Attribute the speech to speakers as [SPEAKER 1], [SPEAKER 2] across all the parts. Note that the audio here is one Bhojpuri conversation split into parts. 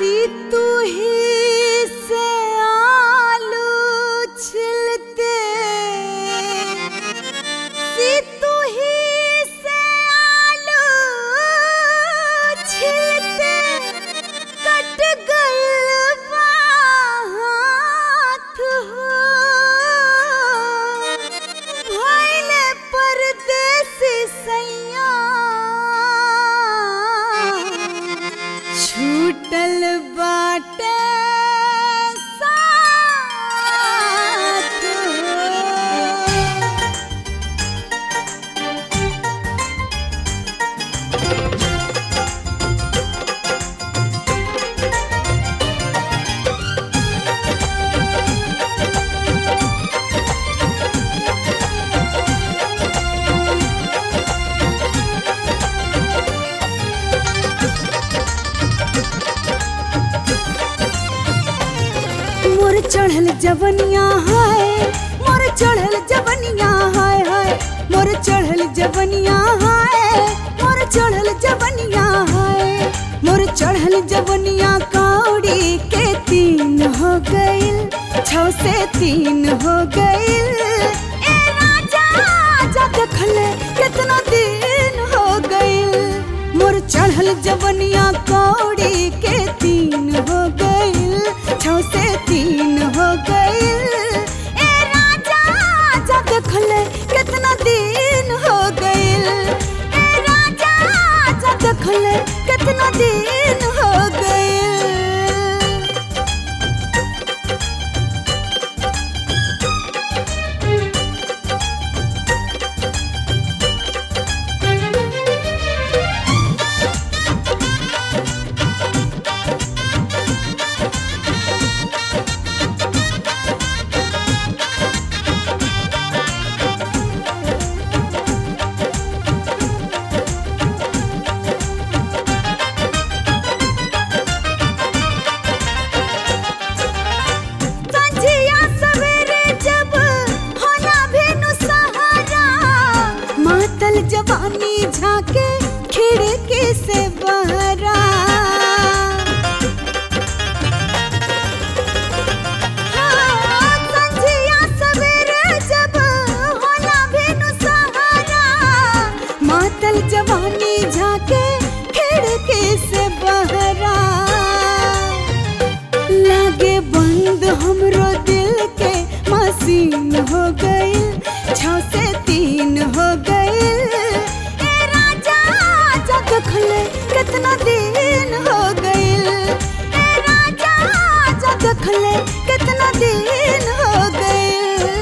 [SPEAKER 1] तू ही से आलू छिलते सी तू ही से आलू छिलते कट गइल बा हाथ हो भइले परदेसी सैया छूटल बाटे साथ हो। मोर चढ़ल जवनिया है मोर चढ़ल जवनिया हाय हाय मोर चढ़ल जवनिया है मोर चढ़ल जवनिया है मोर चढ़ल जवनिया कौड़ी के तीन हो गइल छौ से तीन हो गइल ए राजा जा देखले कितना दिन हो गइल मोर चढ़ल जवनिया कौड़ी के तीन हो गइल छौ से तीन हो गइल ए राजा जा देखले कितना दिन हो गइल ए राजा जा देखले कितना दिन हो गइल संझिया सवेरे जब होला भेनु सहारा मातल जवानी झाके खिड़की से बहरा हाँ, संझिया सवेरे जब होला भेनु सहारा मातल जवानी झाके खिड़की से बहरा लागे बंद हमरो दिल के मशीन हो गइल छौ से तीन हो गइल ए राजा जा देखले कितना दिन हो गइल ए राजा जा देखले कितना दिन हो गइल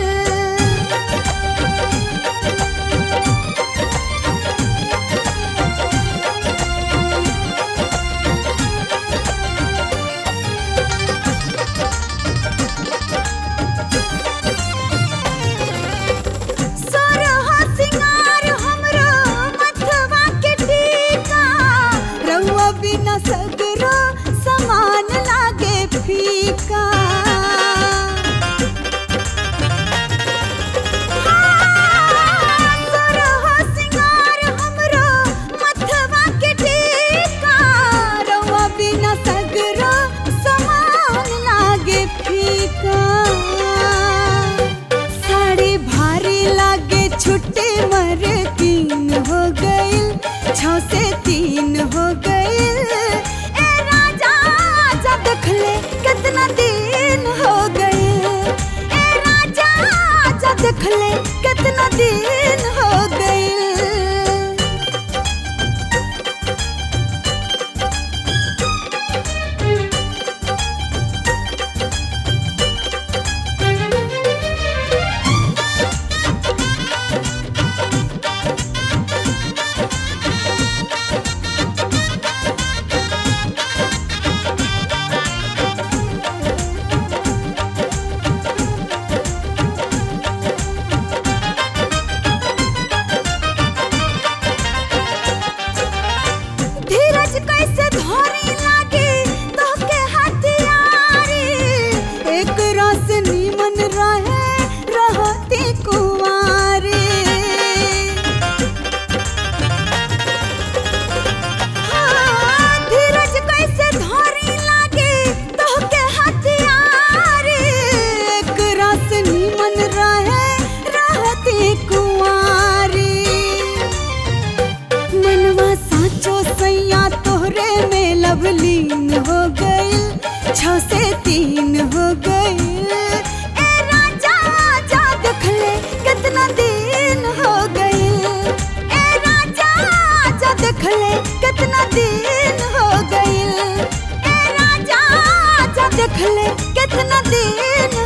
[SPEAKER 1] सोरहो सिंगार हमरो मथवा के टीका रउआ बिना सगरो समान लागे फीका हाँ, सोरहो सिंगार हमरो मथवा के टीका रउआ बिना सगरो समान लागे फीका साड़ी भारी लागे छुट्टी मर तीन हो गइल छौ से तीन हो गइल ए राजा जा देखले कितना दिन हो गइल ए राजा जा देखले कितना दिन हो गइल धीरज कैसे धरी लागे अब लीन हो गइल छ से तीन हो गइल ए राजा जा देखले कितना दिन हो गइल ए राजा जा देखले कितना दिन हो गइल ए राजा जा देखले कितना दिन